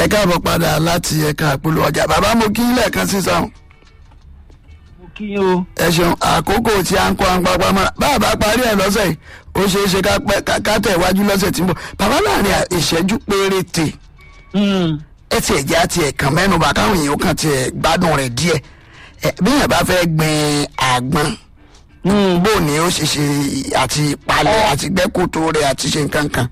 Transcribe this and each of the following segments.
ẹ káàbọ̀ padà láti ẹ̀ka àpolówó ọjà bàbá mo kí lẹ́ẹ̀kan sí sáwọn mo kí yín o. ẹ ṣeun àkókò tí a ń kó àǹpapá mọ́ra bàbá parí ẹ̀ lọ́sẹ̀ yìí ó ṣeé ṣe ká pẹ́ ká- ká tẹ̀ wájú lọ́sẹ̀ tí ń bọ̀ bàbá láàrin à- ìṣẹ́jú péréte Mm. ẹ tiẹ̀ jẹ́ àti ẹ̀kan mẹ́nuba káwọn èèyàn kan tiẹ̀ gbádùn rẹ̀ díẹ̀ ẹ bí yẹn bá fẹ́ gbin àgbọn bó ni ó ṣe ṣe àti ìpalẹ̀ àti gbẹ́kòtò rẹ̀ àti ṣe nǹkan kan.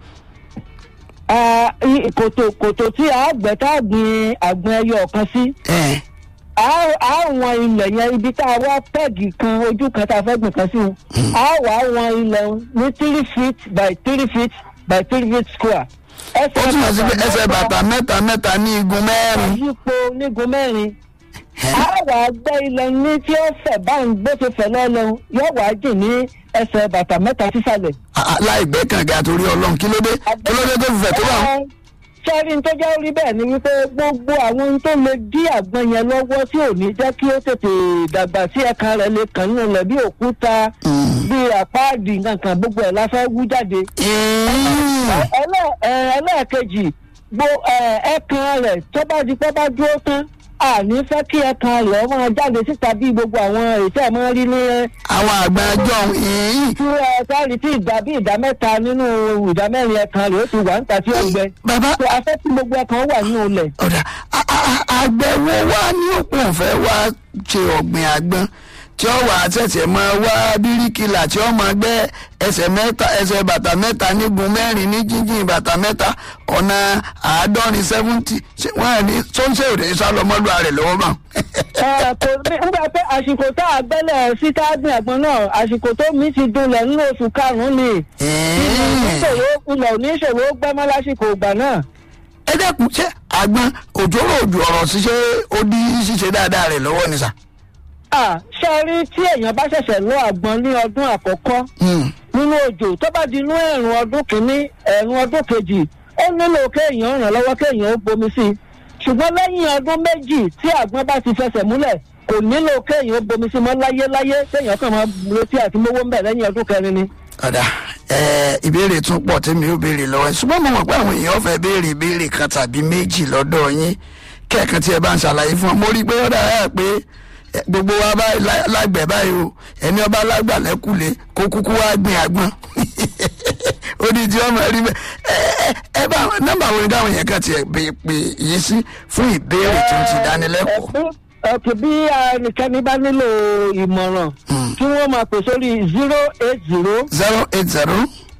Ah, i- kòtò kòtò tí a gbẹ tá a gbin àgbọn ẹyọ kan sí ẹ a a wọn ilẹ̀ yẹn ibi tá a wá pẹ́ẹ̀gì kan ojú kan tá a fẹ́ gbìn kan sí o a wà wọn ilẹ̀ un ní three feet by three feet by three feet square. ó túmọ̀ sí pé ẹsẹ̀ bàtà mẹ́ta mẹ́ta ní igun mẹ́rin. yípo nígun mẹ́rin a wà gbẹ́ ilẹ̀ ní tí ó fẹ̀ báyìí bó ṣe fẹ̀ lọ́lọ́ yóò wá jìn ní ẹsẹ̀ bàtà mẹ́ta sísàlẹ̀. Ah, láì gbẹ́ kànga torí ọlọ́run kí ló dé kí ló dé tó fi fẹ̀ tó bá wọn. sẹ́rin tó jẹ́ orí bẹ́ẹ̀ ni wípé gbogbo àwọn ohun tó lè dí àgbọn yẹn lọ́wọ́ tí ò ní jẹ́ kí ó tètè dàgbà sí ẹ̀ka rẹ̀ lè kàn nínú rẹ̀ bí òkúta bí àpáàdì nǹkan gbogbo ẹ̀ la fẹ́ wú jáde. Ẹlẹ́- ẹ, ẹlẹ́ẹ̀kejì gbo ẹ, ẹ̀kan rẹ̀ tó bá di pé bá dúró tán àní fẹ́ kí ẹ̀kan rẹ̀ máa jáde síta bí gbogbo àwọn ètò ẹ̀ máa rí ní àwọn àgbà ẹjọ́ yìí tí ẹ sáré tí ìdá bí ìdá mẹ́ta nínú ìdá mẹ́rin ẹ̀kan rẹ̀ ó ti wà níta tí ó gbẹ. bàbá pé afẹ́ tí gbogbo ẹ̀kan wà nínú ilẹ̀. ọ̀dà a- a- a- àgbẹ̀wò wa ní òpó ọ̀fẹ́ wa ṣe ọ̀gbìn àgbọn tí ó wà tẹ̀sẹ̀ máa wá bíríkìlà tí ó máa gbẹ́ ẹsẹ̀ mẹ́ta ẹsẹ̀ bàtà mẹ́ta nígun mẹ́rin ní jíjìn bàtà mẹ́ta ọ̀nà àádọ́rin seventy ṣé wọ́n ẹ̀ ní sọ́ńsẹ̀ òde sálọmọ́lú rẹ̀ lọ́wọ́ bá. Ẹ, kò ní- nígbà pé àsìkò tá a gbẹ́lẹ̀ sí tágbìn àgbọn náà àsìkò tó mi ti dunlẹ̀ nínú oṣù karùn-ún ni. ìṣòro ilẹ̀ ò ní ìṣòro gbẹ́mọ́ lásìkò ìgbà náà. ẹ dẹ́kun ṣé àgbọn òjòrò òjò ọ̀rọ̀ ṣiṣẹ́ ó dí ṣíṣe dáadáa rẹ̀ lọ́wọ́ ni sà. À, ṣe rí tí èèyàn bá ṣẹ̀ṣẹ̀ lọ àgbọn ní ọdún àkọ́kọ́ Hmm. nínú òjò tó bá di inú ẹ̀rùn ọdún kìíní ẹ̀rùn ọdún kejì ó nílò kéèyàn ràn lọ́wọ́ kéèyàn ó bomi sí i ṣùgbọ́n lẹ́yìn ọdún méjì tí àgbọn bá ti fẹsẹ̀ múlẹ̀ kò nílò kéèyàn ó bomi sí i mọ́ láyéláyé kéèyàn kàn máa retí àti mówó ń bẹ̀ lẹ́yìn ọdún kẹrin ni. ọ̀dà ẹ ìbéèrè tún pọ̀ tẹ́mi ó béèrè lọ́wọ́ ẹ̀ ṣùgbọ́n mo mọ̀ pé àwọn èèyàn fẹ́ béèrè ìbéèrè kan tàbí méjì lọ́dọ̀ yín kẹ́ẹ̀kan tí ẹ bá ń ṣàlàyé fún ọ mo rí i pé ó dára pé ẹ, gbogbo wa báyìí lá- lágbẹ̀ báyìí o ẹni ọba lágbà lẹ́kùlé kó kúkú wá gbìn àgbọn ó ní tí ọmọ rí bẹ́ẹ̀ ẹ ẹ ẹ bá nọ́mbà wo ni dáhùn yẹn kan tiẹ̀ pè pè yín sí fún ìbéèrè tó ti dánilẹ́kọ̀ọ́ ọ̀kẹ́ bí ẹnikẹ́ni bá nílò ìmọ̀ràn kí wọ́n máa pè sórí zero eight zero zero eight zero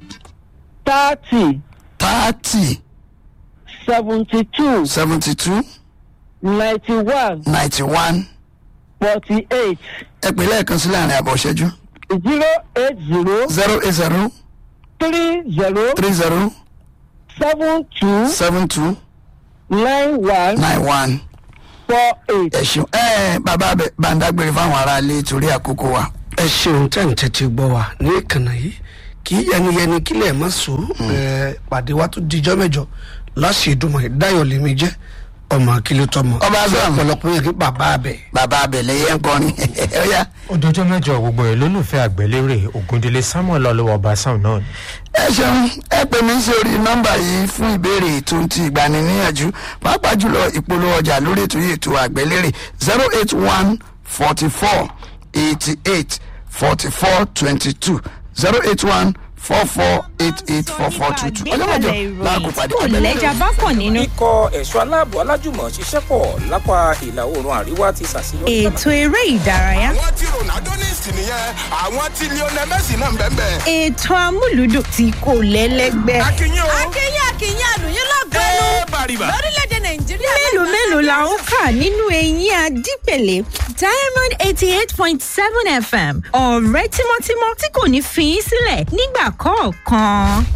thirty thirty seventy two seventy two ninety one ninety one forty eight ẹ pè lẹ́ẹ̀kan sí láàrin àbọ̀ ṣẹ́jú. zero eight zero zero eight zero three zero three zero seven two seven two nine one nine one. four eight. ẹ ṣeun ẹ bàbá abẹ bàǹdàgbére fáwọn aráalé torí àkókò wa. ẹ ṣeun tẹ́ ń tẹ́tí gbọ́ wa ní ìkànnì yìí kì í yẹniyẹni kílẹ̀ mọ́ sùn ẹ pàdé wa tó dijọ́ mẹ́jọ láṣì ìdúmọ̀ ìdáyọ̀ lèmi jẹ́ ọmọ akílẹ̀ tọmọ Ọba Sam. ọ̀pọ̀lọpọ̀ yẹn kí bàbá abẹ. bàbá abẹ lẹyẹ ń kọrin ọyá. ọdọjọ mẹjọ gbogbo ẹ lólùfẹ àgbẹlérè ògúndélé samuel ọlọwọ ọbaṣán náà ni. ẹ ṣeun ẹ pè mí sí orí nọ́mbà yìí fún ìbéèrè tó ń ti ìgbaniníyànjú pàápàá jùlọ ìpolówó ọjà lórí ètò yìí ètò àgbẹ̀lérè zero eight one forty four eighty eight forty four twenty two zero eight one four four eight eight four four two two ọjọ́ mẹ́jọ láàgùn pàdé kò lẹ́jà bá kàn nínú. ikọ̀ ẹ̀ṣọ́ aláàbò alájùmọ̀ ṣiṣẹ́ pọ̀ lápá ìlà oòrùn àríwá ti ṣàṣeyọrí. ètò eré ìdárayá àwọn tí ronaldo ní ìsìn nìyẹn àwọn tí lionel messi náà ń bẹ́ẹ̀ bẹ́ẹ̀. ètò amúlùdùn tí kò lẹ́lẹ́gbẹ́. akínyìn o akínyìn akínyìn àlùyìn lọ́gọ́nù ẹ bàrìbà. lórílẹ̀‐èdè nàìjíríà. mélòó mélòó la ń kà nínú eyín adípèlé diamond eighty eight point seven fm ọ̀rẹ́ tímọ́tímọ́ tí kò ní fi í sílẹ̀ nígbà kọ̀ọ̀kan.